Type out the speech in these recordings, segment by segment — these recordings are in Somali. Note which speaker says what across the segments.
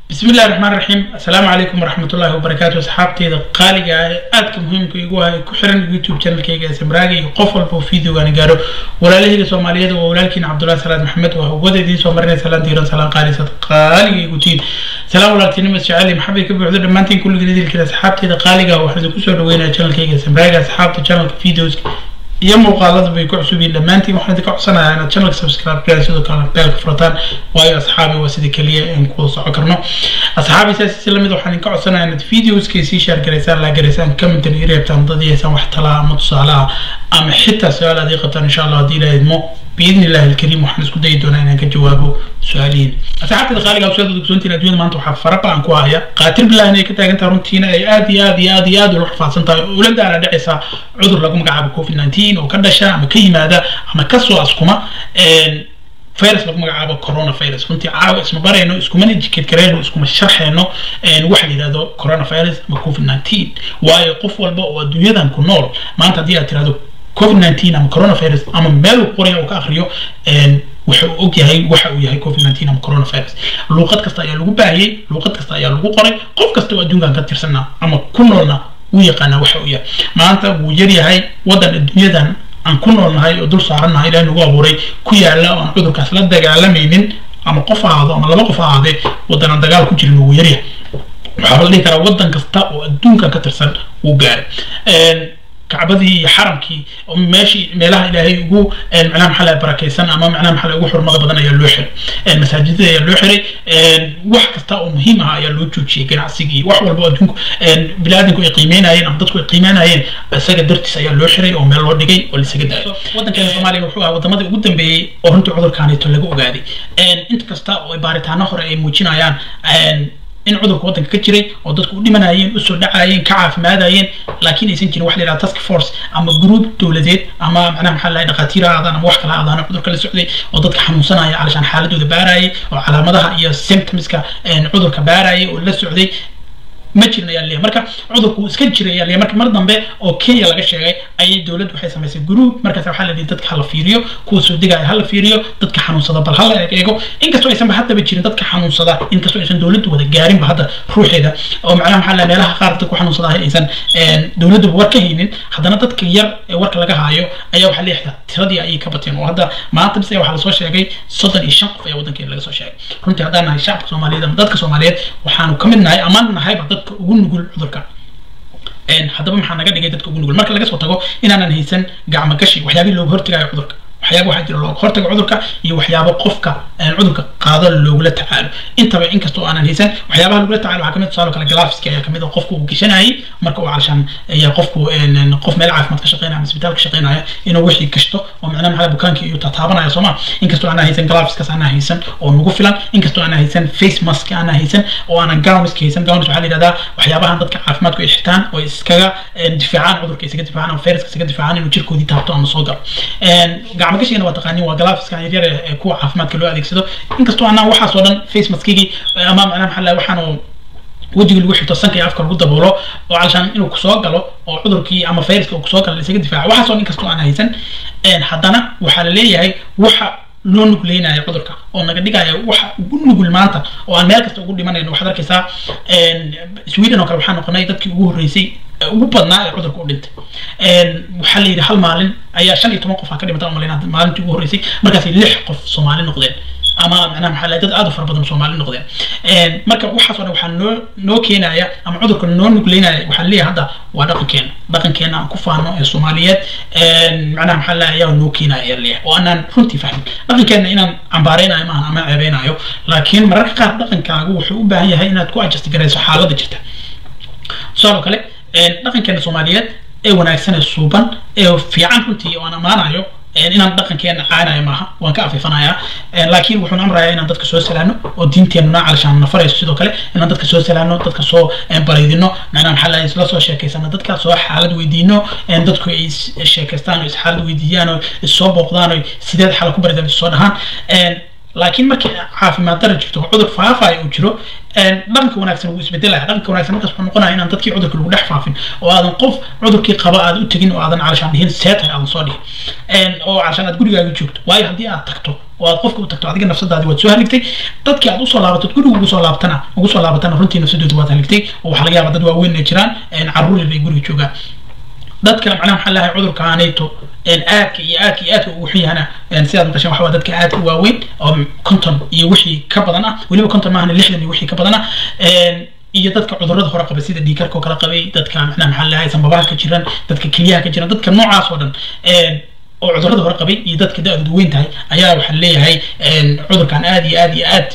Speaker 1: bismi illahi raxmaan raxiim assalaamu calaykum waraxmatullahi wabarakaatu asxaabteeda qaaliga ah ee aadka muhiimka igu ah ee ku xiran youtube channelkayga ee samraaga iyo qof walba oo videogaani gaaro walaalahayga soomaaliyeed waa walaalkiina cabdullahi salaad maxamed waa hawada idiin soo marinay salaan diiran salaan qaalisad qaaliga igu tiin salaan walaaltinimo isjecel maxabay ka buuxdo dhammaantiin kulligiin idilkeeda asxaabteeda qaaliga ah waxaan idinku soo dhaweynaya channelkayga samraaga asxaabta channelka videos iyo muuqaalada bay ku cusub yihiin dhammaantiin waxaan idinka codsanayaa inaad channelka subscribe garan sidoo kale beelka furataan waayo asxaabi waa sida keliya aan ku socon karno asxaabi saas si lamid waxaan idinka codsanayaa inaad videoskay sii share garaysaan laa garaysaan commentan ii reebtaan dad yeesaan wax talaa ama tusaale ah ama xitaa su-aal aad ii qabtaan insha allah haddii ilaaha idmo باذن الله الكريم waxaan isku dayi doonaa inaan ka jawaabo su-aalihiin asxaabtada qaaliga usada dugsoontiin adduunyada maanta waxaa fara badan ku haya qaatil billahi inay ka taagan tahay runtiina ay aad iyo aad iyo aad iyo aad ula xafaadsan tahay oo ula daala dhacaysa cudur lagu magacaabo covid nineteen oo ka dhasha ama ka yimaada ama kasoo askuma virus lagu magacaabo coronavirus runtii caawa isma barayno iskumana jikid gareyno iskuma sharxeyno waxa la yidhahdo coronavirus ama covid nineteen waayo qof walba oo adduunyadan ku nool maanta haddii aad tirahdo covid nineteen ama coronavirus ama meel uu qoraya uu ka akriyo waxa uu og yahay waxa uu yahay covid nineteen ama coronavirus luuqad kasta ayaa lagu baahiyey luuqad kasta ayaa lagu qoray qof kasta oo adduunkan ka tirsanaa ama ku noolna wuu yaqaanaa waxa uu yahay maanta wuu yaryahay waddan adduunyadan aan ku noolnahay oo dul saarannahay ilahay nagu abuuray ku yaala oo aan cudurkaas la dagaalamaynin ama qof ahaado ama laba qof ahaadee waddan aan dagaal ku jirin wuu yaryahay waxaa la dhihi karaa waddan kasta oo adduunkan ka tirsan wuu gaaray kacbadii iyo xaramkii meeshii meelaha ilaahay ugu macnaha maxaa laha barakaysan ama macnaha maxaa ugu xurmada badan ayaa loo xiray masaajidada ayaa loo xiray wax kasta oo muhiim ah ayaa loo joojiyey ganacsigii wax walba adduunku biniaadamku ay qiimeynayeen ama dadku ay qiimeynayeen isaga dartiis ayaa loo xiray oo meel loo dhigay oo laisaga daayo waddankeena soomaaliya wuxuu ahaa wadamadii ugu dambeeyey oo runtii cudurkaanito laga ogaaday inta kasta oo baaritaano hore ay muujinayaan in cudurka waddanka ka jiray oo dadku u dhimanayeen usoo dhacayeen ka caafimaadayeen laakiin aysan jirin wax la yidhaha task force ama group dowladeed ama macnaha maxaa lahay dhakhaatiir aadaan ama wax kala aadaan cudurka la socday oo dadka xanuunsanaya calashaan xaaladooda baarayay oo calaamadaha iyo symptomska cudurka baarayay oo la socday ma jirin ayaa leeyahay marka cudurku iska jiray ayaa leeyahay marka mar dambe oo kenya laga sheegay ayay dowladdu waxay samaysay group markaas waxaa la yidhi dadka hala fiiriyo kuwa soo degaya hala fiiriyo dadka xanuunsada bal hala eego inkastoo aysanba haddaba jirin dadka xanuunsada inkastoo aysan dowladdu wada gaarinba hadda ruuxeeda oo macnaha maxaa la meelaha qaar dadka ku xanuunsada aysan dowladduba war ka haynin haddana dadka yar ee warka laga haayo ayaa waxaa leeyahay tiradii ayay ka bateen oo hadda maanta bis waxaa lasoo sheegay soddon iyo shan qof ayaa waddankeena laga soo sheegay runtii haddaan nahay shacabka soomaaliyeed ama dadka soomaaliyeed waxaanu ka mid nahay amaan nahayba dadka ugu nugul cudurka haddaba maxaa naga dhigay dadka ugu nugul marka laga soo tago inaanan haysan gacmo gashi waxyaabihii looga hortagayo cudurka waxyaaba waxaa jira looga hortago cudurka iyo waxyaabo qofka cudurka qaado loogula tacaalo intaba inkastoo aanan haysan waxyaabaha lagula tacaalo waxaa kamid tusaale kale galaafiski ayaa kamid oo qofku uu gashanayay marka uu calashaan qofku qof meel caafimaad ka shaqeynaya ama isbitaal ka shaqeynaya inuu wixii gashto oo macnaha maxaa bukaankii iyo tataabanaya sooma inkastoo aanan haysan galaafiskaas aanan haysan oo nagu filan inkastoo aanan haysan face mask aanan haysan oo aanan gowniska haysan gownis waxaa la yidhahdaa waxyaabahan dadka caafimaadku ay xirtaan oo iskaga difaacaan cudurka isaga difaacaan ama fayraska isaga difaacaan inuu jirkoodii taabto ama soo galo gacmo gashigana waa taqaanin waa galaafiska yaryar ee kuwa caafimaadka loo adeegsado inkastoo aanan waxaas oo dhan face maskigii ama macnaha maxaa lahay waxaan oo wejiga lagu xirto sanka iyo afka lagu daboolo oo calashaan inuu kusoo galo oo cudurkii ama fayraska uu kusoo galo laisaga difaaco waxaas oo dhan inkastoo aan haysan haddana waxaa la leeyahay waxa loo nugleynayo cudurka oo naga dhigaya waxa ugu nugul maanta oo aan meel kasta ugu dhimanayno waxaad arkaysaa sweden oo kale waxaa noqonay dadkii ugu horreysay ugu badnaa ee cudurka u dhintay waxaa la yidhi hal maalin ayaa shan iyo toban qof aa ka dhimata umaleyna maalintii ugu horreysay markaasay lix qof soomaali noqdeen ama macnaha maxaa lahay dad aad u fara badan soomaali noqdeen marka waxaas oo dhan waxaa noo noo keenaya ama cudurka noo nugleynaya waxaa leeyahay hadda waa dhaqankeena dhaqankeena aan ku faano ee soomaaliyeed macnaha maxaa lahay ayaa noo keenaya ayaa leeyahay oo aanaan runtii fahmin dhaqankeena inaan cambaareynayo maahan ama ceebeynayo laakiin mararka qaar dhaqankaagu wuxuu u baahan yahay inaad ku adjust garayso xaaladda jirta tusaale kale dhaqankeena soomaaliyeed ee wanaagsan ee suuban ee fiican runtii oo aan ammaanayo inaan dhaqankeena caanayo maaha waan ka afifanayaa laakiin wuxuun amrayaa inaan dadka soo salaano oo diinteenuna calashaan nafarayso sidoo kale inaan dadka soo salaano dadka soo baraydino macnaha maxaa lahay isla soo sheekaysano dadka soo xaalad weydiino dadku ay sheekaystaan oo is xaalad weydiiyaan oo is soo booqdaan oo sideed xala ku baridaan is soo dhahaan laakiin markii caafimaad dara jirto cudur faafayo uu jiro dhaqanka wanaagsan wuu isbedelaya dhaqanka wanaagsan markaas wuxuu noqonaya inaan dadkii cudurka lagu dhex faafin oo aadan qof cudurkii qaba aad u tegin oo aadan calashaan dhihin seetahay aadan soo dhihin oo calashaan aad gurigaaga joogto waayo haddii aad tagto oo aad qofka u tagto adiga nafsadaadi waad soo haligtay dadkii aad usoo laabatad guriga ugu soo laabatana ugu soo laabatana runtii nafsadooda waad haligtay oo waxaa laga yaabaa dad waaweyn ay jiraan carruur yar ay guriga joogaan dadka macnaha maxaa lahay cudurka aanayto aadka iyo aadka iyo aadka ugu xun yahana sidaad maqasheen waxaa dadka aadka waaweyn oo konton iyo wixii ka badan ah weliba konton maahan lixdan iyo wixii ka badan ah iyo dadka cudurrada hore qaba sida dhiikarka oo kala qabay dadka macnaha maxaa lahay sanbabaha ka jiran dadka kelyaha ka jiran dadka noocaas oo dhan oo cudurrada hore qabay iyo dadka da-doodu weyn tahay ayaa waxaa leeyahay cudurkan aad iyo aad iyo aad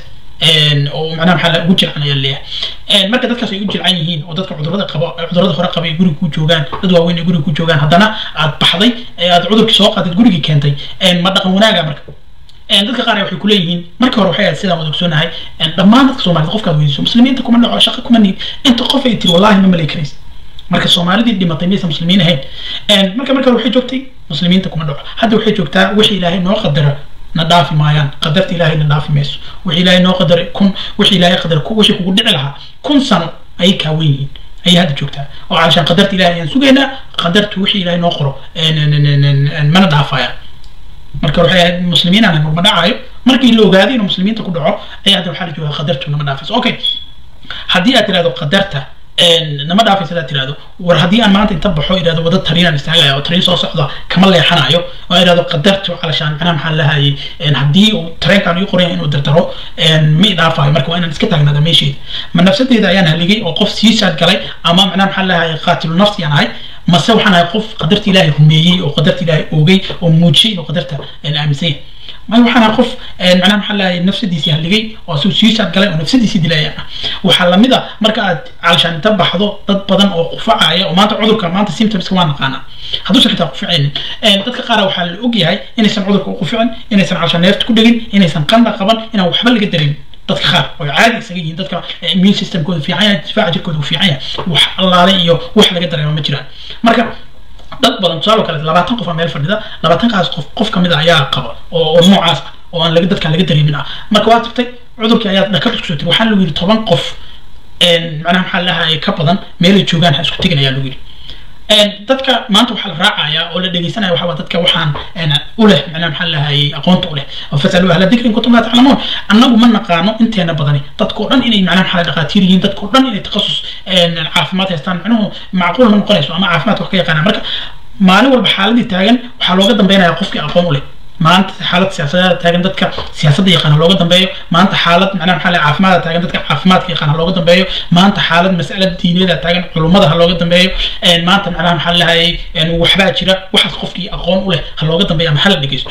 Speaker 1: oo macnaha maxaa ugu jilcan ayaa leeyahay marka dadkaas ay u jilcan yihiin oo dadka cudurrada qaba cudurrada hore qaba ay guriga ku joogaan dad waaweyn ay guriga ku joogaan haddana aad baxday aad cudurkii soo qaadid gurigii keentay ma dhaqan wanaaga marka dadka qaar waxay kuleeyihiin marka hore waxay ahayd sidaan wada ogsoonahay dhammaan dadka soomaalida qofkaad weydiiso muslimiinta kuma dhaco shaqo kuma niid inta qof ay tiri wallahi ma malay karaysa marka soomaalidii dhimatay maysan muslimiin ahayn marka marka hore waxay joogtay muslimiinta kuma dhaco hadda waxay joogtaa wixii ilaahay noo qadara na dhaafi maayaan qadarta ilaahay na dhaafi mayso wixii ilaahay noo qadaray kun wixii ilaahay qadar wixii kugu dhici lahaa kun sano ayay kaawen yihiin ayay hadda joogtaa oo calashaan qadarta ilaahay ayaan sugaynaa qadartu wixii ilaahay noo qoro mana dhaafayaan marka waxay ahayd muslimiin aan ma dhacayo markii la ogaaday inuu muslimiinta ku dhaco ayaa hadda waxaa la joogaa qadartu nama dhaafayso okay haddii aad tirahdo qadarta nama dhaafaysa hadaad tirahdo war haddii aan maanta inta baxo idhahdo wada tariinaan istaagaya oo tariin soo socda kama leexanayo oo idhahdo qadartu calashaan macnaha maxaa lahayay haddii uu tareenkaan ii qoraya inuu dardaro ma i dhaafayo marka waa inaan iska taagnaada meesheeda ma nafsadeeda ayaan haligay oo qof sii saad galay ama macnaha maxaa lahayay qaatilu nafsi aan ahay mase waxaan ahay qof qadarta ilaahay rumeeyey oo qadarta ilaahay oogay oo muujiyey inuu qadarta aaminsan yahay may waxaan ahay qof macnaha maxaa lahay nafsadiisii haligay oo asuu siisaad galay oo nafsadiisii dilaya ah waxaa lamid a marka aad calashaan inta baxdo dad badan oo qufacaya oo maanta cudurka maanta symptomska waa naqaanaa hadduusan xitaa quficaynin dadka qaar waxaa la og yahay inaysan cudurka u quficin inaysan calashaan neefta ku dhegin inaysan qanda qaban inaan waxba laga dareemin dadka qaar oo caadi isaga yihiin dadka immune systemkooda fiican yahay difaaca jirkooda uu fiican yahay wax allaale iyo wax laga dareema ma jiraan marka dad badan tusaale kale labaatan qof aa meel fadhida labaatankaas qof qof kamid a ayaa qaba oo oo noocaas ah oo aan laga dadkaan laga dareemin ah marka waa tagtay cudurkii ayaad dhakad isku soo tiri waxaa lagu yidhi toban qof macnaha maxaa lahaye ka badan meelay joogaan ha isku tegin ayaa lagu yidhi dadka maanta waxaa la raacayaa oo la dhegeysanaya waxaa waa dadka waxaan u leh macnaha maxaa lahayay aqoonta u leh fasalu ahla dikri in kuntum laa taclamuun annagu ma naqaano inteena badani dadkao dhan inay macnaha maxaa dhaqaatiir yihiin dadkao dhan inay takhasus caafimaad haystaan macnuhu macquul ma noqonayso ama caafimaadka wax ka yaqaanaa marka maalin walba xaaladii taagan waxaa looga dambeynaya qofkii aqoon u leh maanta xaalad siyaasadeeda taagan dadka siyaasadda yaqaana looga dambeeyo maanta xaalad macnaha maxaa lahay caafimaadka taagan dadka caafimaadka yaqaana looga dambeeyo maanta xaalad mas'alad diineeda taagan culummada ha looga dambeeyo maanta macnaha maxaa lahayay waxbaa jira waxaas qofkii aqoon u leh ha looga dambeeyo ama hala dhegeysto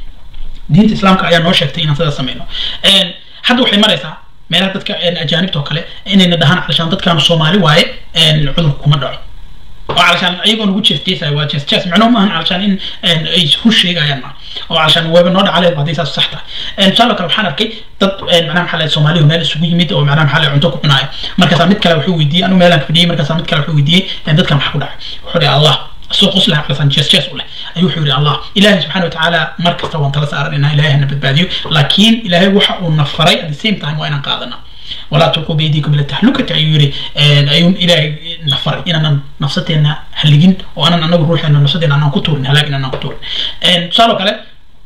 Speaker 1: diinta islaamka ayaa noo sheegtay inaan sidaas sameyno hadda waxay maraysaa meelaha dadka ajaanibta oo kale inayna dhahaan calashaan dadkaan soomaali waaye cudurku kuma dhaco oo calashaan ayagoo nagu jees jeesaya waa jees jees macnuhu maahan calashaan in ay hu sheegayaan ma oo calashaan weeba noo dhacaleed haddii saas sax tahay tusaale kale waxaan arkay dad macnaha maxaa lahay soomaalihu meel isugu yimid oo macnaha maxaa lahay cunto ku cunaayo markaasaa mid kale wuxuu weydiiyey anu meelaan fadhiyey markaasaa mid kale wuxuu weydiiyey dadkan maxaa ku dhacay wuxuu dhihi allah soo qoslaha calasaan jees jees u leh ayuu wuxuu yidhi allah ilaahay subxaana watacaala mar kasta waan tala saaranayna ilaahay hana badbaadiyo laakiin ilaahay waxa uu na faray at the same time waa inaan qaadana walaa tulquu biyadiikum ila tahlukati ayuu yidhi ayuu ilaahay na faray inaanan nafsadeena haligin oo aanan anagu ruuxeena nafsadeena aanan ku tuurin halaag inaanan ku tuurin tusaale kale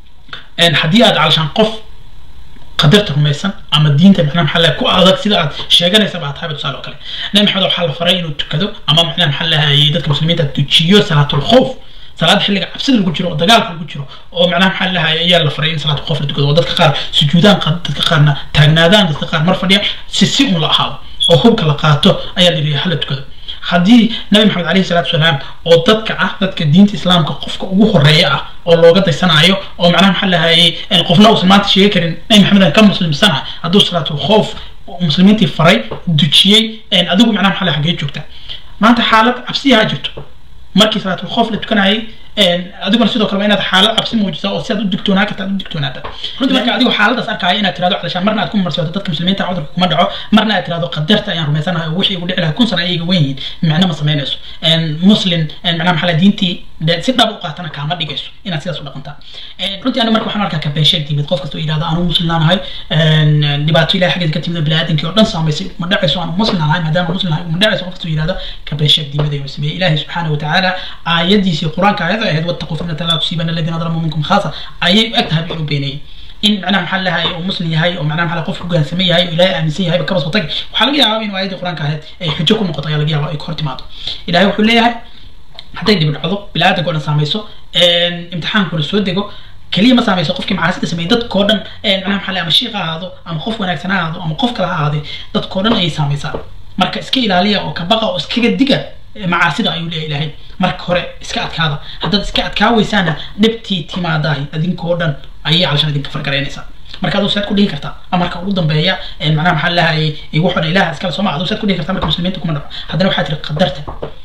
Speaker 1: haddii aad calashaan qof qadarta rumaysan ama diinta macnaha maxaa lahay ku adag sida aad sheeganaysa baa tahay tusaale oo kale nabi maxamed waxaa la faray inuu tukado ama macnaha maxaa lahayay dadka muslimiinta tujiyo salaatul khawf salaad xilliga cabsida lagu jiro oo dagaalka lagu jiro oo macnaha maxaa lahayay ayaa la faray in salaad khawf la tukado oo dadka qaar sujuudaan dadka qaarna taagnaadaan dadka qaar mar fadhiya si si un la ahaado oo hubka la qaato ayaa la yidhi hala tukado haddii nabi maxamed alayhi salaatu wasalaam oo dadka ah dadka diinta islaamka qofka ugu horeeya ah oo looga daysanayo oo macnaha maxaa lahayay qofna uusan maanta sheegi karin nabi maxamedan ka muslimsana hadduu salaatul khawf muslimiintii faray dujiyey adigu macnaha maxaa lahay hagee joogta maanta xaalad cabsiyaha jirto markii salaatul khawf la tukanayay adiguna sidoo kale waa inaad xaalad cabsi muujisaa oo si aad u digtoonaa karta aad u digtoonaata runtii marka adigu xaaladaas arkaayo inaad tirahdo calashaan marna aad ku marsiwato dadka muslimiinta cudurka kuma dhaco marna aad tirahdo qadarta ayaan rumaysanahay oo wixii igu dhici lahaa kun sana ayaga wen yihiin micno ma samaynayso muslim macnaha maxaa lahay diintii si dhab u qaatana kaama dhigayso inaad sidaas u dhaqantaa runtii aniga marka waxaan arkaa kabeesheeg timid qof kasta oo yidhahda anuu muslimaanahay dhibaato ilahay xaggeeda ka timid biniaadamkii oo dhan saamaysay ma dhacayso anuu muslimaanahay maadaama muslimahay ma dhacayso qof kasta oo yidhahda kabeesheeg timid ayuu sameeyey ilaahay subxaana watacaala aayadiisii qur-aanka aayada ahayd wattaquu fitnata laa tusiibana aladiina dalamu minkum khaasa ayay u eg tahay inuu beenayey in macnaha maxaa lahay uu muslim yahay oo macnaha maxaa qof hogaansamay yahay oo ilaahay aaminsan yahay kaba soo tag waxaa laga yaabaa in aayadii qur-aanka ahayd ay xujo ku noqoto ayaa laga yaabaa ay ka hor timaado ilaahay wuxuu leeyahay hadday dib dhacdo bilaadanka oo dhan saamayso imtixaankuna soo dego keliya ma saamayso qofkii macaasida sameeyey dadkoo dhan macnaha maxaa ama shiiq ha ahaado ama qof wanaagsan ha ahaado ama qof kale ha ahaadee dadkoo dhan ayay saamaysaa marka iska ilaaliya oo kabaqa oo iskaga diga macaasida ayuu leeyahay ilaahay marka hore iska adkaada haddaad iska adkaa weysaana dhibtii timaadahay adinkoo dhan ayay calashan idinka fargaraynaysaa marka aduu saad ku dhihi kartaa amarka ugu dambeeya macnaha maxaa lahayay wuxuu dhan ilaha iskale sooma aduu saad ku dhihi kartaa marka muslimiinta kuma dhaco haddana waxaa tiri qadarta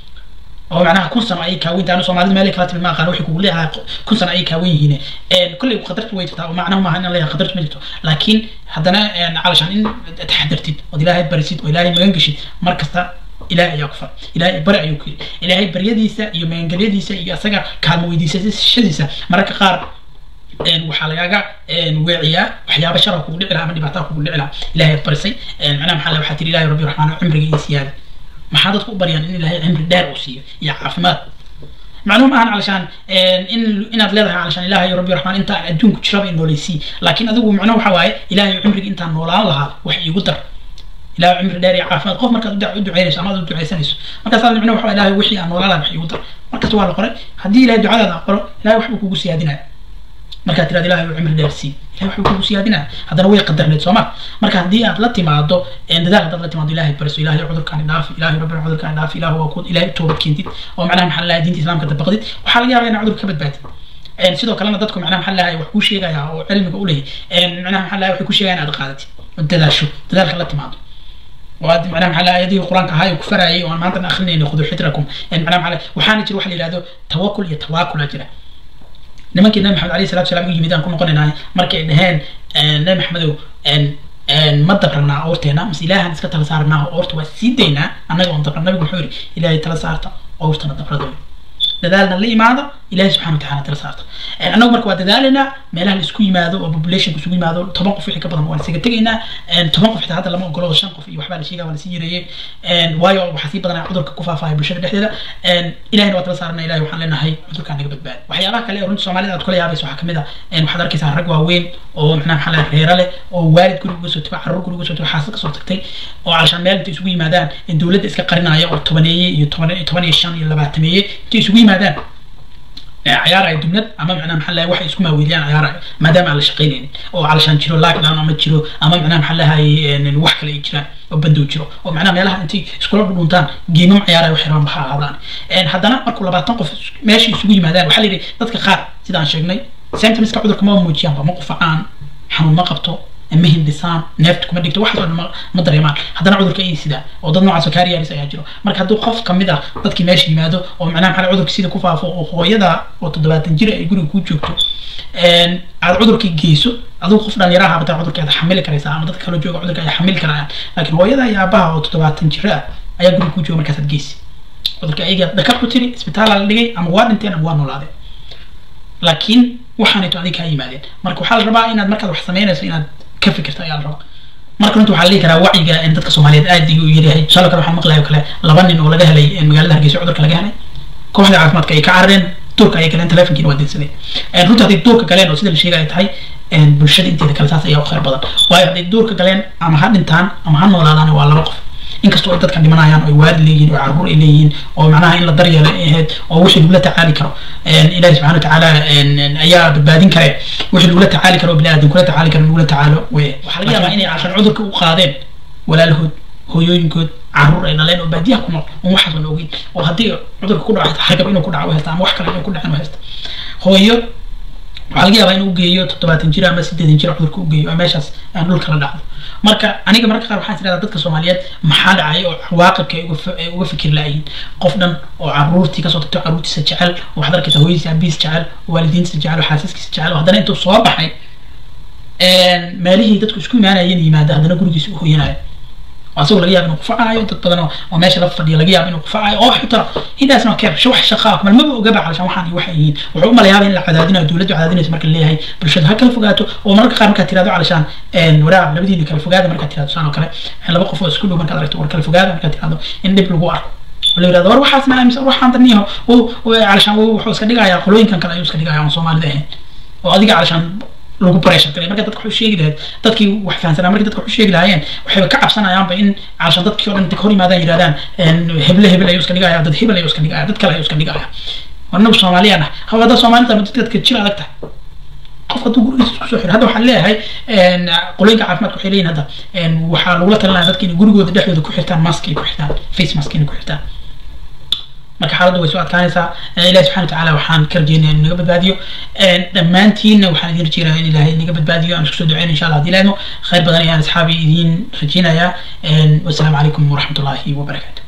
Speaker 1: oo macnaha kun sano ayay kaawen tahay soomaalida meelay kala timi ma aqaan waxay kugu leeyahay kun sano ayay kaawen yihiin kolley qadartu way jirtaa oo macnaha maaha in leeyahay qadartu ma jirto laakiin haddana calashan in taxadartid ood ilaahay barisid oo ilaahay magan geshid mar kasta ilaahay ayaa ku far ilaahay bari ayuu ku yidhi ilaahay baryadiisa iyo magangelyadiisa iyo asaga kaalmo weydiisashadiisa mararka qaar waxaa lagaaga weeciyaa waxyaaba shara kugu dhici laha ama dhibaataa kugu dhici laha ilaahay barisay macnaha maxaa waxaa tiri ilaahay rabbi raxmaan cimriga iyo siyaada maxaa dadku u baryaan in ilaahay cimri dheer uu siiyo iyo caafimaad macluum ahan calashaan in inaad leedahay calashaan ilaahay rabbi raxmaan intaan adduunku jiraba in nooleysii laakiin adigu macno waxa waaye ilaahay cimriga intaan noolaan lahaa wax iigu dar ilaahay cimri dheer iyo caafimaad qof markaad u duceynayso ama aad u duceysanayso markaas aad macno waxa ilaahay wixii aan noolaan lahaa wax iigu dar markasta waa la qoray haddii ilaahay ducadaada aqbalo ilaahay waxbuu kugu siyaadinaya markaad tiraad ilahay uu cimri dheer sii ilahay waxbuu kugu siyaadinaya haddana way qadarneed sooma marka haddii aad la timaado dadaal haddaad la timaado ilahay bariso ilahay cudurkaani dhaafi ilahay rabbi cudurkaani dhaafi ilaah waa kuud ilahay toobad keentid oo macnaha maxaa lahay diinta islaamka dabaqdid waxaa laga yaabaa inaad cudur ka badbaadid sidoo kalena dadku macnaha maxaa lahay wax kuu sheegaya oo cilmiga u leeyahy macnaha maxaa lahay waxay ku sheegayaan aad qaadatid oo dadaasho dadaalka la timaado وهذا معناه محل آياته القرآن كهاي وكفراي وأنا ما أنت أخلني خذوا حذركم يعني معناه محل وحنا جري واحد يلادو توكل يتواكل أجره nimankii nabi maxamed alayhi salatu salaam u yimid aan ku noqonaynaa markay ay dhaheen nabi maxamedow ma dabranaa oorteena mase ilaahan iska tala saarnaa oorta waa sii daynaa annaga oon dabran nabigu wuxuu yidhi ilaahay tala saarta oortana dabrado dadaalna la imaada ilahay subxana wataala tala saarta annagu marka waa dadaalaynaa meelaha la isku yimaado oo populationka isugu yimaado toban qof wixii ka badan waan isaga tegaynaa toban qof xitaa hadda lama ogolo oo shan qof iyo waxbaa la sheegaa waa lasii yareeyey waayo waxaa sii badanaa cudurka ku faafaya bulshada dhexdeeda ilahayna waa tala saarana ilahay waxaan leenahay cudurkaan naga badbaadi waxyaabaha kale ee runta soomaalida aad kula yaabaysa waxaa kamid ah waxaad arkaysaa rag waaweyn oo macnaha maxaa laha reera leh oo waalid guriga uga soo tago carruur guriga uga soo tago xaasad kasoo tagtay oo calashaan meel intay isugu yimaadaan dowladda iska qarinaya oo tobaneeye iyo toban iyo shan iyo labaatameeye intay isugu yimaadaan ciyaaraya dubnad ama macnaha maxaa lahay waxay isku maaweeliyaan ciyaaraya maadaama aan la shaqaynaynin oo calashaan jiro lockdown ama jiro ama macnaha maxaa lahay wax kale ay jiraan oo bandow jiro oo macnaha meelaha intay iskula dhudhuntaan geemam ciyaaraya wax yaraan maxaa ahaadaan haddana markuu labaatan qof meesha isugu yimaadaan waxaa la yidhi dadka qaar sidaan sheegnay symptomska cudurka ma muujiyaanba ma qufacaan xanuun ma qabto ma hindhisaan neefta kuma dhigto waxaas oo dhan ma dareemaan haddana cudurka ay sidaa oo dad noocaas oo kaariyaaris ayaa jiro marka hadduu qof kamid ah dadkii meesha yimaado oo macnaha maxaa cudurka sida ku faafo oo hooyada oo toddobaatan jir ay guriga ku joogto aad cudurkii geyso adigu qof dhalinyaraha bataa cudurka aad xamili karaysaa ama dadka kaloo jooga cudurka ay xamili karayaan laakiin hooyada iyo aabaha oo toddobaatan jir ah ayaa guriga ku jooga markaasaad geysi cudurka ayaga dhakar ku tiri isbitaala la dhigay ama waa dhinteen ama waa noolaadeen laakiin waxaanayto adiga kaa yimaadeen marka waxaa la rabaa inaad markaad wax samaynayso inaad ka fikirta ayaa la rabaa marka runta waxaa la dhihi karaa wacyiga in dadka soomaaliyeed aad ayuu yaryahay tusaale kale waxaan maqlayo kale laba nin oo laga helay magaalada hargeysa cudurka laga helay kooxda caafimaadka ay ka carareen duurka ayay galeen telefonkiina waa dinsadeen runta hadday duurka galeen oo sida la sheegaya tahay bulshada inteeda kale saas ayaa u khayr badan waayo hadday duurka galeen ama ha dhintaan ama ha noolaadaan waa laba qof inkastoo ay dadkan dhimanayaan oo waalid leeyihiin oo carruur ay leeyihiin oo macnaha in la daryeelo ay ahayd oo wixii lagula tacaali karo ilahi subxana watacaala ayaa badbaadin kare wixii lagula tacaali karo bini aadan kula tacaali karo lagula tacaalo wey waxaa laga yaabaa inay cashan cudurka u qaadeen walaalahood hooyooyinkood carruur ay dhaleen oo baadiyaha ku nool oon waxaas aan ogeyn oo haddii cudurka ku dhaco hargab inuu ku dhaco u haysta ama wax kale inuu ku dhacin u haysta hooyo waxaa laga yaabaa inuu ugeeyo toddobaatan jir ama siddeetan jir cudurka ugeeyo oo meeshaas aan dhulka la dhacdo marka aniga marka qaar waxaan tirahdaa dadka soomaaliyeed maxaa dhacay oo cawaaqibka ay uga fikir laayihiin qof dhan oo caruurtii kasoo tagto caruurtiisa jecel oo waxaad arkaysa hooyadiisa abiis jecel oo waalidiintiisa jecel oo xaasaskiisa jecel oo haddana intuu soo baxay meelihii dadku isku imaanayeen yimaada haddana gurigiisa u hoyanaayo asagoo laga yaaba inuu kufacaayo dad badan oo meesha la fadhiya laga yaaba inuu kufacaayo oo xitaa hidaas no keer wax shaqaa kumal maba ogaba calashaan waxaan iyo waxay yihiin wuxuu u malayaaba in la cadaadinayo dowladdu cadaadinayso marka leeyahay bulshada ha kala fogaato oo mararka qaar markaad tirahdo calashaan waraab labadiina kala fogaada markaad tirahdo saan oo kale laba qof oo isku dhow markaad aragto war kala fogaada markaad tirahdo in dhib lagu arko la yirahdo war waxaas ma aaminsan waxaan daniyaho calashaan wuxuu iska dhigayaa qolooyinkan kale ayuu iska dhigayaa aan soomaalida ahayn oo adiga calashaan lagu pressure galay marka dadka waxay sheegi lahayd dadkii wax fahansanaa markii dadka waxay sheegi lahaayeen waxayba ka cabsanayaanba in calashan dadkii oo dhan inta ka hor yimaadaan yidhahdaan heble hebel ayuu iska dhigaya dad hebel ayuu iska dhigaya dad kale ayuu iska dhigaya warnagu soomaaliyaan ah hawa hadda soomaalida dadka jir adag tahay qof hadduu gurigiisa isku soo xiro hadda waxaan leeyahay qolooyinka caafimaadka waxay leeyihin hadda waxaa lagula talinaya dadka inay gurigooda dhexdooda ku xirtaan mask ay ku xirtaan face mask inay ku xirtaan marka xaaladdu way soo adkaanaysaa ilahi subxana watacaala waxaan ka rajeynaya inuu naga badbaadiyo dhammaantiinna waxaan idin rajeynaya in ilaahay naga badbaadiyo aan isku soo duceyn insha allah hadii laadmo khayr badan ayaan asxaabi idiin rajeynayaa wassalaamu calaykum waraxmatullahi wabarakaatu